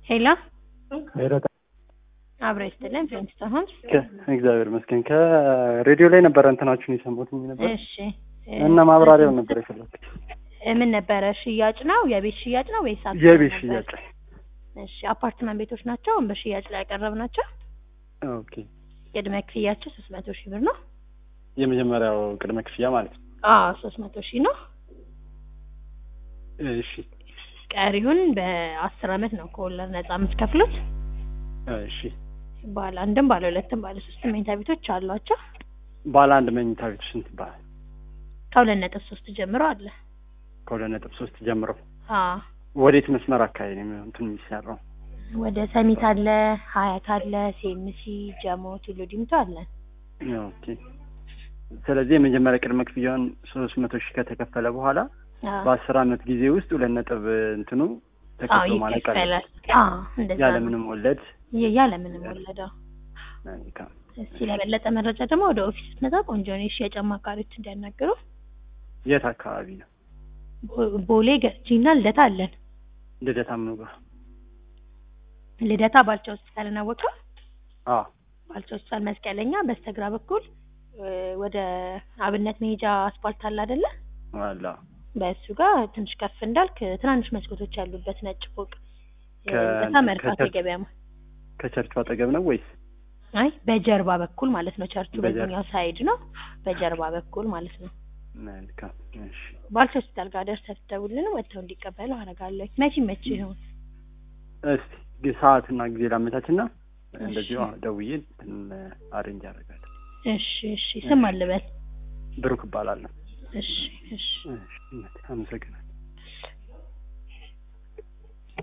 ሄሎ ሄሎ አብረ ይስጥልን ፊልምስቶን ሆምስ። እግዚአብሔር ይመስገን። ከሬዲዮ ላይ ነበረ እንትናችሁን የሰማሁት ነበር እሺ እና ማብራሪያው ነበር የፈለኩት። ምን ነበረ? ሽያጭ ነው? የቤት ሽያጭ ነው ወይስ አክሲዮን የቤት ነበር? ሽያጭ። እሺ አፓርትመንት ቤቶች ናቸው በሽያጭ ላይ ያቀረብናቸው። ኦኬ። ቅድመ ክፍያቸው ሶስት መቶ ሺህ ብር ነው። የመጀመሪያው ቅድመ ክፍያ ማለት ነው። አዎ ሶስት መቶ ሺህ ነው። እሺ ቀሪውን በአስር አመት ነው ከወለድ ነጻ የምትከፍሉት። እሺ። ባለ አንድም ባለ ሁለትም ባለ ሶስትም መኝታ ቤቶች አሏቸው። ባለ አንድ መኝታ ቤት ስንት ይባላል? ከሁለት ነጥብ ሶስት ጀምሮ አለ። ከሁለት ነጥብ ሶስት ጀምሮ አዎ ወዴት መስመር አካባቢ ነው የሚሆን እንትን የሚሰራው? ወደ ሰሚት አለ፣ ሀያት አለ፣ ሴምሲ፣ ጀሞ፣ ቱሉ ዲምቱ አለን። ኦኬ። ስለዚህ የመጀመሪያ ቅድመ ክፍያውን ሶስት መቶ ሺህ ከተከፈለ በኋላ አዎ በአስር አመት ጊዜ ውስጥ ሁለት ነጥብ እንትኑ አዎ ተከፍሎ ማለቅ አለ ይከፈላል። አዎ እንደዛ ያለ ነው። ምንም ወለድ። የ- ያለ ምንም ወለደው። መልካም። እስቲ ለበለጠ መረጃ ደግሞ ወደ ኦፊስ ስትመጣ ቆንጆ ነው የሽያጭ አማካሪዎች እንዲያናግሩ። የት አካባቢ ነው? ቦ- ቦሌ ገርጂና ልደታ አለን። ልደታ ምኑ ጋር? ልደታ ባልቻ ሆስፒታል እናወቀው አዎ ባልቻ ሆስፒታል መስቀለኛ በስተግራ በኩል እ፣ ወደ አብነት መሄጃ አስፓልት አለ አይደለ? አላ በእሱ ጋር ትንሽ ከፍ እንዳልክ ትናንሽ መስኮቶች ያሉበት ነጭ ፎቅ እ፣ ከ- ልደታ መርካቶ ከቸርች- የገበያ ማ ከቸርቹ አጠገብ ነው ወይስ? አይ በጀርባ በኩል ማለት ነው። ቸርቹ በጀርባ። በዚህኛው ሳይድ ነው፣ በጀርባ በኩል ማለት ነው። መልካም እሺ። ባልቻ ሆስፒታል ጋር ደርሰህ ትደውልልን ወጥተው እንዲቀበሉ አደርጋለሁ። መቼ መቼ ይሆን? እስቲ ግ- ሰዓትና ጊዜ ላመቻችና እንደዚሁ እሺ። ደውዬ እንትን አሬንጅ አደርጋለሁ። እሺ እሺ። ስም አልበል። ብሩክ እባላለሁ። እሺ እሺ። እሺ፣ አመሰግናለሁ።